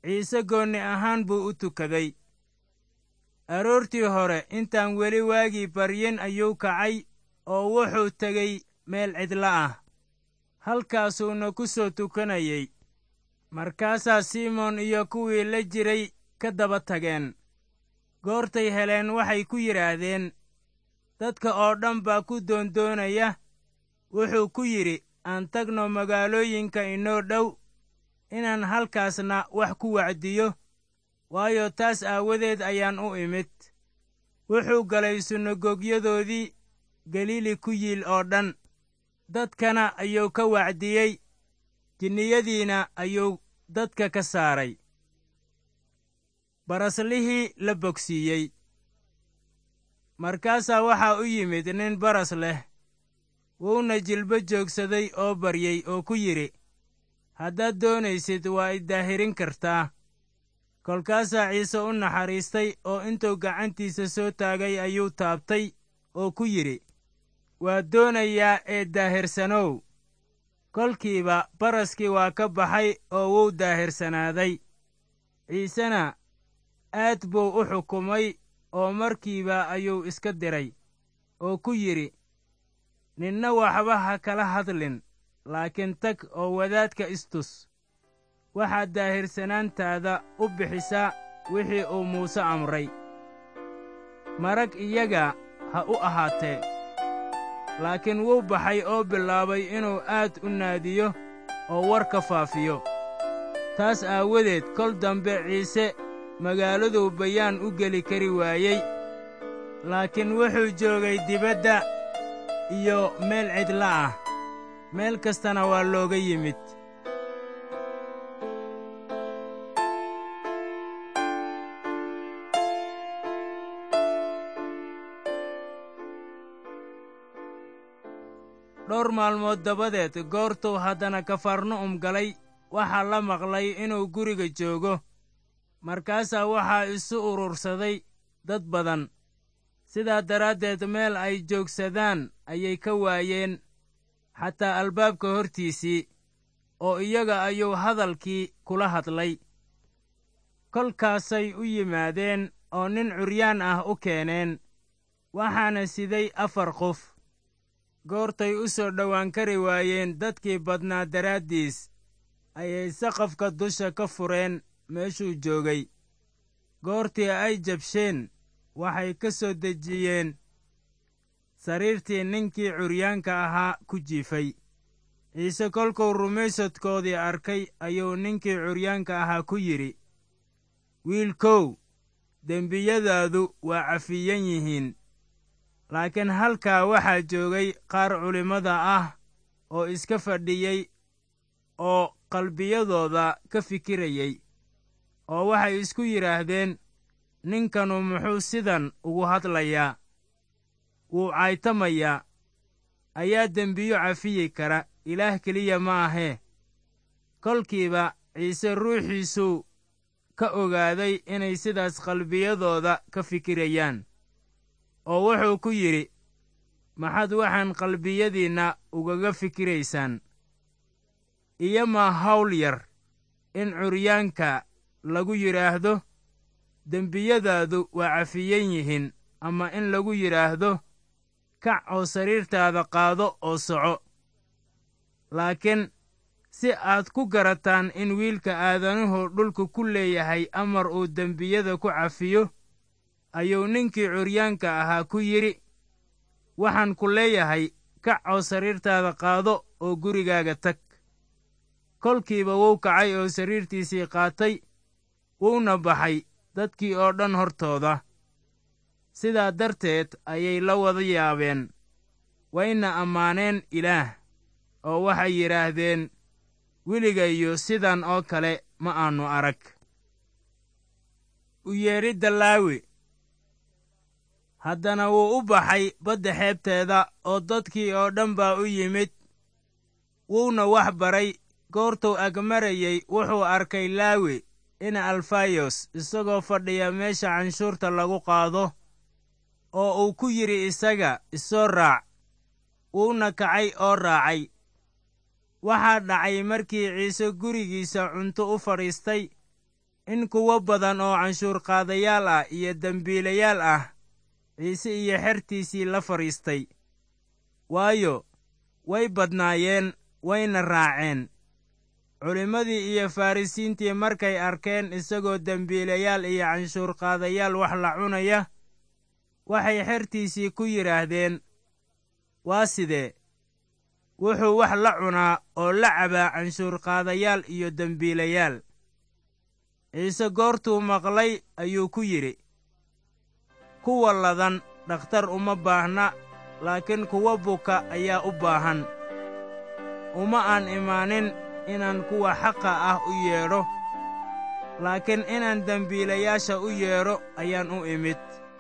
ciise goonni ahaan buu u tukaday aroortii hore intaan weli waagii baryin ayuu kacay oo wuxuu tegey meel cidla ah halkaasuuna ku soo tukanayey markaasaa simoon iyo kuwii la jiray ka daba tageen goortay heleen waxay ku yidhaahdeen dadka oo dhan baa ku doondoonaya wuxuu ku yidhi aan tagno magaalooyinka inoo dhow inaan halkaasna wax ku wacdiyo waayo taas aawadeed ayaan u imid wuxuu galay sunagoogyadoodii galiili ku yiil oo dhan dadkana ayuu ka wacdiyey jinniyadiina ayuu dadka ka saaray baraslihii la bogsiiyey markaasaa waxaa u yimid nin baras leh wuuna jilbo joogsaday oo baryey oo ku yidhi haddaad doonaysid waa i daahirin kartaa kolkaasaa ciise u naxariistay oo intuu gacantiisa soo taagay ayuu taabtay oo ku yidhi waa doonayaa ee daahirsanow kolkiiba baraskii waa ka baxay oo wuu daahirsanaaday ciisena aad buu u xukumay oo markiiba ayuu iska diray oo ku yidhi ninna waxba ha kala hadlin laakiin tag oo wadaadka istus waxaad daahirsanaantaada u bixisaa wixii uu muuse amray marag iyaga ha u ahaatee laakiin wuu baxay oo bilaabay inuu aad u naadiyo oo warka faafiyo taas aawadeed kol dambe ciise magaaladuu bayaan u geli kari waayey laakiin wuxuu joogay dibadda iyo meel cidla ah meel kastana waa looga yimid dhowr maalmood dabadeed goortuu haddana kafarnu'um galay waxaa la maqlay inuu guriga joogo markaasaa waxaa isu urursaday dad badan sidaa daraaddeed meel ay joogsadaan ayay ka waayeen xataa albaabka hortiisii oo iyaga ayuu hadalkii kula hadlay kolkaasay u yimaadeen oo nin curyaan ah u keeneen waxaana siday afar qof goortay u soo dhowaan kari waayeen dadkii badnaa daraaddiis ayay saqafka dusha ka fureen meeshuu joogay goortii ay jabsheen waxay ka soo dejiyeen sariirtii ninkii curyaanka ahaa ku jiifay ciise kolkuu rumaysadkoodii arkay ayuu ninkii curyaanka ahaa ku yidhi wiilkow dembiyadaadu waa cafiyan yihiin laakiin halkaa waxaa joogay qaar culimmada ah oo iska fadhiyey oo qalbiyadooda ka fikirayey oo waxay isku yidhaahdeen ninkanu muxuu sidan ugu hadlayaa wuu caytamayaa ayaa dembiyo cafiyi kara ilaah keliya ma ahee kolkiiba ciise ruuxiisuu ka ogaaday inay sidaas qalbiyadooda ka fikirayaan oo wuxuu ku yidhi maxaad waxaan qalbiyadiinna ugaga fikiraysaan iyomaa hawl yar in curyaanka lagu yidhaahdo dembiyadaadu waa cafiyan yihiin ama in lagu yidhaahdo kac oo sariirtaada qaado oo soco laakiin si aad ku garataan in wiilka aadanuhu dhulka ku leeyahay amar uu dembiyada ku cafiyo ayuu ninkii curyaanka ahaa ku yidhi waxaan ku leeyahay kac oo sariirtaada qaado oo gurigaaga tag kolkiiba wuu kacay oo sariirtiisii qaatay wuuna baxay dadkii oo dhan hortooda sidaa darteed ayay la wada yaabeen wayna ammaaneen ilaah oo waxay yidhaahdeen weligayo sidan oo kale ma aannu arag u yeedhidda laawi haddana wuu u baxay badda xeebteeda oo dadkii oo dhan baa u yimid wuuna wax baray goortuu agmarayey wuxuu arkay laawi ina alfayos isagoo fadhiya meesha canshuurta lagu qaado oo uu ku yidhi isaga isoo raac wuuna kacay oo raacay waxaa dhacay markii ciise gurigiisa cunto u fadhiistay in kuwo badan oo canshuurqaadayaal ah iyo dembiilayaal ah ciise iyo xertiisii la fadhiistay waayo way badnaayeen wayna raaceen culimmadii iyo farrisiintii markay arkeen isagoo dembiilayaal iyo canshuurqaadayaal wax la cunaya waxay xertiisii ku yidhaahdeen waa sidee wuxuu wax la cunaa oo la cabaa canshuurqaadayaal iyo dembiilayaal ciise goortuu maqlay ayuu ku yidhi kuwa ladan dhakhtar uma baahna laakiin kuwa buka ayaa u baahan uma aan imaanin inaan kuwa xaqa ah u yeedho laakiin inaan dembiilayaasha u yeedho ayaan u imid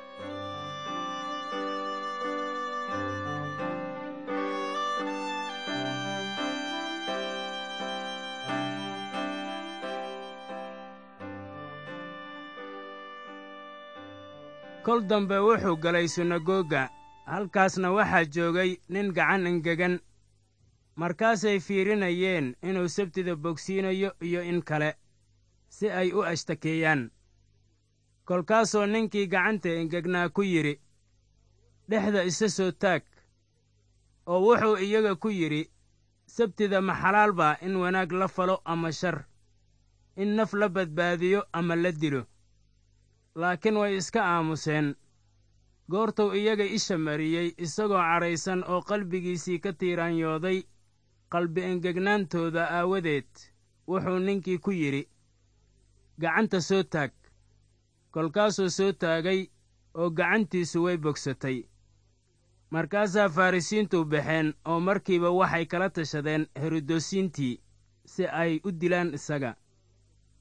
kol dambe wuxuu galay sunagoga halkaasna waxaa joogay nin gacan engegan markaasay fiirinayeen inuu sabtida bogsiinayo iyo in kale si ay u ashtakeeyaan kolkaasoo ninkii gacanta engegnaa ku yidhi dhexda isa soo taag oo wuxuu iyaga ku yidhi sabtida ma xalaal baa in wanaag la falo ama shar in naf la badbaadiyo ama la dilo laakiin way iska aamuseen goortuu iyaga isha mariyey isagoo cadhaysan oo qalbigiisii ka tiiraanyooday qalbi engegnaantooda aawadeed wuxuu ninkii ku yidhi gacanta soo taag kolkaasuu soo taagay oo gacantiisu way bogsatay markaasaa farrisiintu baxeen oo markiiba waxay kala tashadeen herodosiintii si ay u dilaan isaga